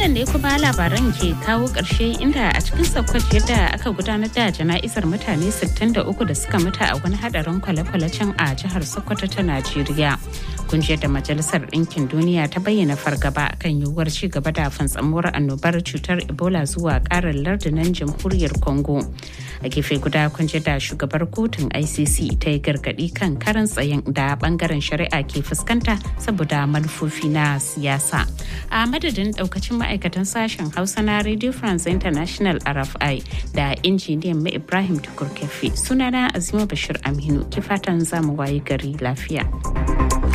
wannan ne kuma labaran ke kawo ƙarshe inda a cikin sakwat yadda aka gudanar da jana'izar mutane 63 da suka mutu a wani hadarin kwale-kwale can a jihar sokoto ta najeriya kungiyar da majalisar ɗinkin duniya ta bayyana fargaba kan yiwuwar ci gaba da fantsamuwar annobar cutar ebola zuwa ƙarin lardunan jamhuriyar congo a gefe guda kungiyar da shugabar kotun icc ta yi gargaɗi kan karan tsayin da bangaren shari'a ke fuskanta saboda manufofi na siyasa a madadin daukacin ma'aikatan sashen hausa na radio france international rfi da injiniyan mai ibrahim tukur sunana azima bashir aminu ki fatan zamu waye gari lafiya.